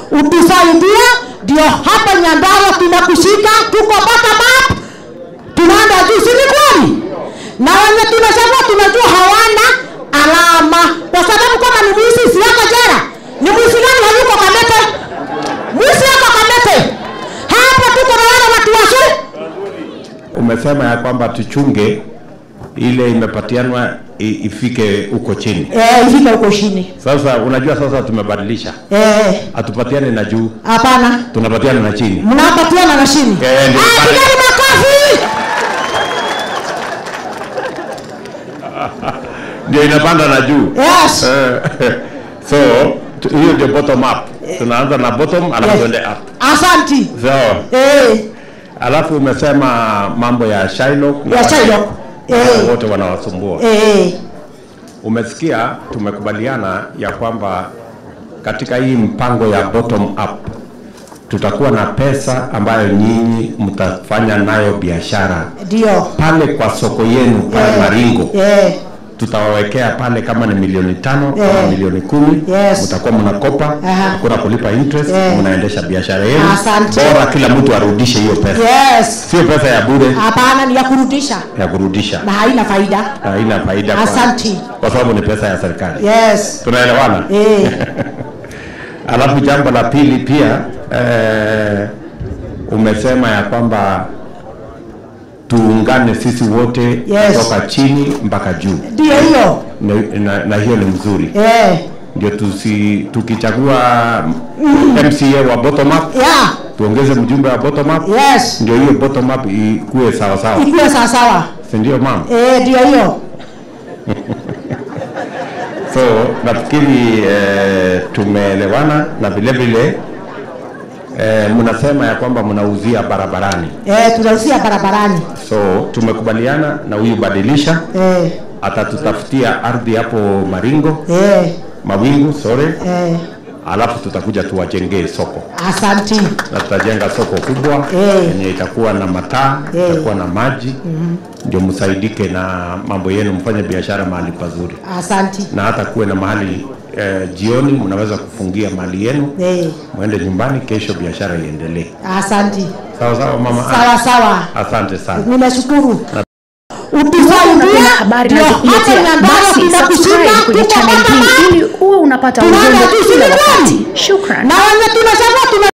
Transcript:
utusaidie ndio hapa Nyandarua tunakushika, tuko bottom up, tunaenda juu, si ni kweli? Na wenye tunachagua tunajua hawana alama, kwa sababu kama ni mwizi si yako jera, ni mwizi gani hayuko Kamete? Mwizi yako Kamete. Hapa tuko na wale watu wazuri Umesema ya kwamba tuchunge ile imepatianwa i- ifike huko chini. eh, ifike huko chini Sasa unajua, sasa tumebadilisha, eh, hatupatiane na juu, hapana, tunapatiana na chini. mnapatiana na chini. Eh, ndio Ah, pale. pigeni makofi. Ndio inapanda na juu. Yes. Eh, so tu- hiyo ndio bottom up. Tunaanza na bottom alafu Yes. tuende up. Asanti. So Eh, alafu umesema mambo ya Shylock na Ya wale- Shylock. wale Eh. wote wanawasumbua. eh, Umesikia, tumekubaliana ya kwamba katika hii mpango ya bottom up tutakuwa na pesa ambayo nyinyi mtafanya nayo biashara ndio. pale kwa soko yenu pale Eh, Maringo Eh, tutawawekea pale kama ni milioni tano Eh. kama milioni kumi Yes. mtakuwa mnakopa Aha. hakuna kulipa interest Eh. mnaendesha biashara yenu Asante. bora kila mtu arudishe hiyo pesa yes. sio pesa ya bure Hapana, ni ya kurudisha ya kurudisha na haina faida. na haina faida kwa- Asanti. kwa sababu ni pesa ya serikali Yes. tunaelewana Eh, alafu jambo la pili pia eh, umesema ya kwamba tuungane sisi wote Yes. kutoka chini mpaka juu ndio hiyo. na, na, na hiyo ni mzuri Eh, ndio tusi, tukichagua MCA wa bottom up yeah. tuongeze mjumbe wa bottom up Yes. ndio hiyo bottom up ikuwe sawa sawa Ikuwe sawa sawa. si ndio mama Eh, ndio hiyo. so nafikiri eh, tumeelewana na vile vile eh, mnasema ya kwamba mnauzia barabarani Eh, tunausia barabarani. so tumekubaliana na huyu badilisha Eh, atatutafutia ardhi hapo maringo eh, mawingu sorry eh. alafu tutakuja tuwajengee soko Asanti. na tutajenga soko kubwa Eh. yenye itakuwa na mataa Eh. itakuwa na maji ndio msaidike na mambo yenu mfanye biashara mahali pazuri Asanti. na hata kuwe na mahali eh, jioni mnaweza kufungia mali yenu Eh, mwende nyumbani kesho biashara iendelee asanti. sawa sawa mama Sawa sawa. asante sana Nimeshukuru. Unapenda Utusaidia habari ndio na hapa kukuletea Nyandarua basi tunakushika, subscribe kwenye tuko channel bottom hii up. ili uwe unapata Tunaenda ujumbe juu, si kila ni kweli? wakati. Shukran. na wenye tunachagua tuna